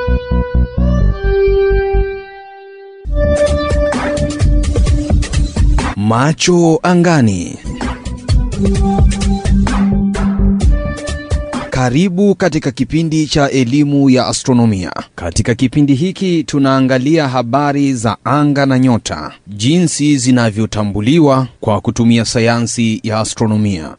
Macho angani. Karibu katika kipindi cha elimu ya astronomia. Katika kipindi hiki tunaangalia habari za anga na nyota, jinsi zinavyotambuliwa kwa kutumia sayansi ya astronomia.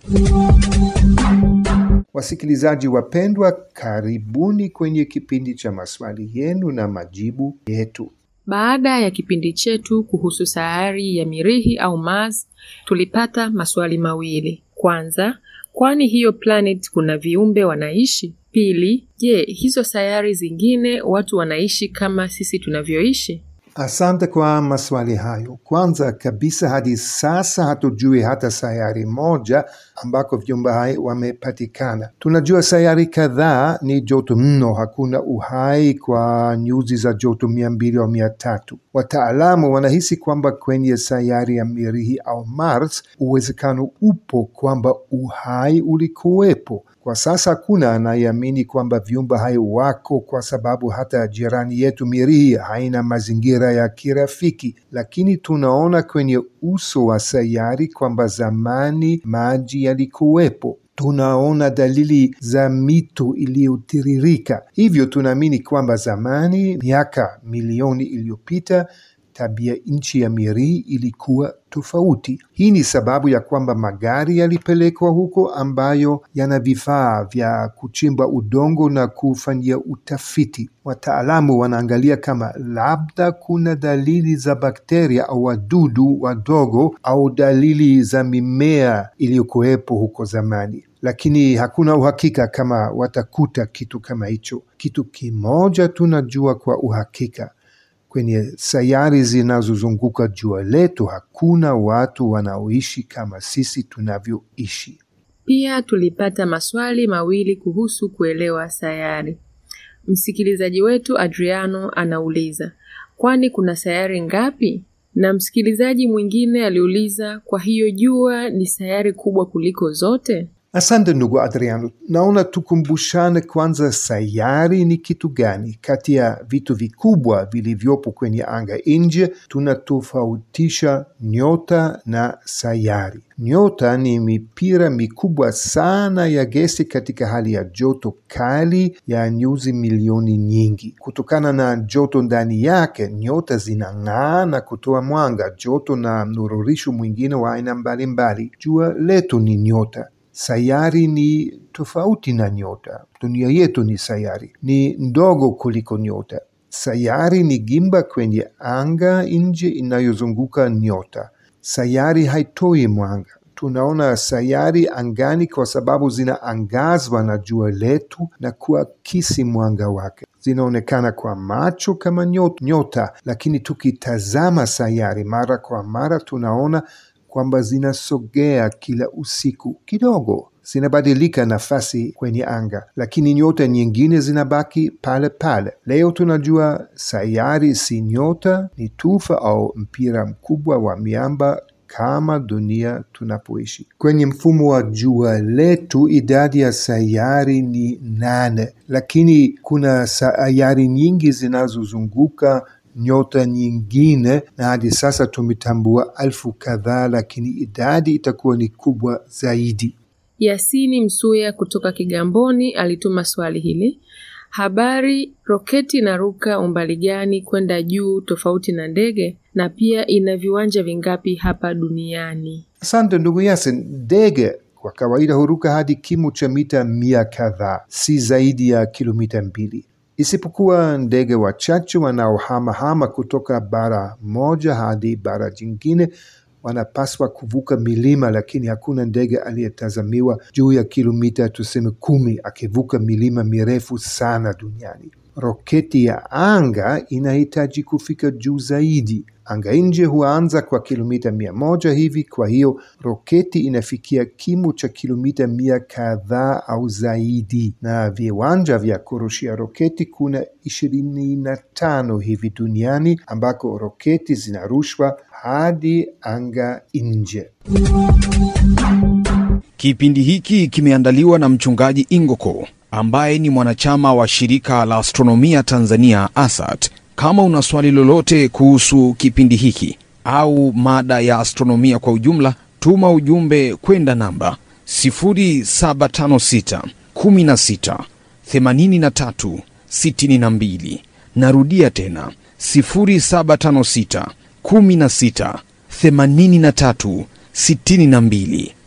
Wasikilizaji wapendwa, karibuni kwenye kipindi cha maswali yenu na majibu yetu. Baada ya kipindi chetu kuhusu sayari ya Mirihi au Mars, tulipata maswali mawili. Kwanza, kwani hiyo planet kuna viumbe wanaishi? Pili, je, hizo sayari zingine watu wanaishi kama sisi tunavyoishi? Asante kwa maswali hayo. Kwanza kabisa, hadi sasa hatujui hata sayari moja ambako viumbe hai wamepatikana. Tunajua sayari kadhaa ni joto mno, hakuna uhai kwa nyuzi za joto mia mbili au mia tatu. Wataalamu wanahisi kwamba kwenye sayari ya Mirihi au Mars uwezekano upo kwamba uhai ulikuwepo. Kwa sasa hakuna anayeamini kwamba viumbe hai wako, kwa sababu hata jirani yetu Mirihi haina mazingira ya kirafiki, lakini tunaona kwenye uso wa sayari kwamba zamani maji yalikuwepo. Tunaona dalili za mito iliyotiririka, hivyo tunaamini kwamba zamani, miaka milioni iliyopita, tabia nchi ya Mirihi ilikuwa tofauti. Hii ni sababu ya kwamba magari yalipelekwa huko ambayo yana vifaa vya kuchimba udongo na kufanyia utafiti. Wataalamu wanaangalia kama labda kuna dalili za bakteria au wadudu wadogo au dalili za mimea iliyokuwepo huko zamani, lakini hakuna uhakika kama watakuta kitu kama hicho. Kitu kimoja tunajua kwa uhakika kwenye sayari zinazozunguka jua letu hakuna watu wanaoishi kama sisi tunavyoishi. Pia tulipata maswali mawili kuhusu kuelewa sayari. Msikilizaji wetu Adriano anauliza, kwani kuna sayari ngapi? Na msikilizaji mwingine aliuliza, kwa hiyo jua ni sayari kubwa kuliko zote? Asante ndugu Adriano, naona tukumbushane kwanza, sayari ni kitu gani? Kati ya vitu vikubwa vilivyopo kwenye anga nje, tunatofautisha nyota na sayari. Nyota ni mipira mikubwa sana ya gesi katika hali ya joto kali ya nyuzi milioni nyingi. Kutokana na joto ndani yake, nyota zinang'aa na kutoa mwanga, joto na mnururisho mwingine wa aina mbalimbali. Jua letu ni nyota. Sayari ni tofauti na nyota. Dunia yetu ni sayari, ni ndogo kuliko nyota. Sayari ni gimba kwenye anga nje inayozunguka nyota. Sayari haitoi mwanga. Tunaona sayari angani kwa sababu zinaangazwa na jua letu na kuakisi mwanga wake. Zinaonekana kwa macho kama nyota, nyota, lakini tukitazama sayari mara kwa mara tunaona kwamba zinasogea kila usiku kidogo, zinabadilika nafasi kwenye anga, lakini nyota nyingine zinabaki pale pale. Leo tunajua sayari si nyota, ni tufa au mpira mkubwa wa miamba kama dunia tunapoishi. Kwenye mfumo wa jua letu idadi ya sayari ni nane, lakini kuna sayari nyingi zinazozunguka nyota nyingine na hadi sasa tumetambua elfu kadhaa, lakini idadi itakuwa ni kubwa zaidi. Yasini Msuya kutoka Kigamboni alituma swali hili: habari, roketi inaruka umbali gani kwenda juu tofauti na ndege, na pia ina viwanja vingapi hapa duniani? Asante ndugu Yasin. Ndege kwa kawaida huruka hadi kimo cha mita mia kadhaa, si zaidi ya kilomita mbili isipokuwa ndege wachache wanaohamahama kutoka bara moja hadi bara jingine wanapaswa kuvuka milima, lakini hakuna ndege aliyetazamiwa juu ya kilomita tuseme kumi akivuka milima mirefu sana duniani. Roketi ya anga inahitaji kufika juu zaidi. Anga nje huanza kwa kilomita mia moja hivi, kwa hiyo roketi inafikia kimo cha kilomita mia kadhaa au zaidi, na viwanja vya kurushia roketi kuna ishirini na tano hivi duniani ambako roketi zinarushwa hadi anga nje. Kipindi hiki kimeandaliwa na mchungaji Ingoko ambaye ni mwanachama wa shirika la astronomia Tanzania ASAT. Kama una swali lolote kuhusu kipindi hiki au mada ya astronomia kwa ujumla, tuma ujumbe kwenda namba 0756 16 83 62. Narudia tena 0756 16 83 62.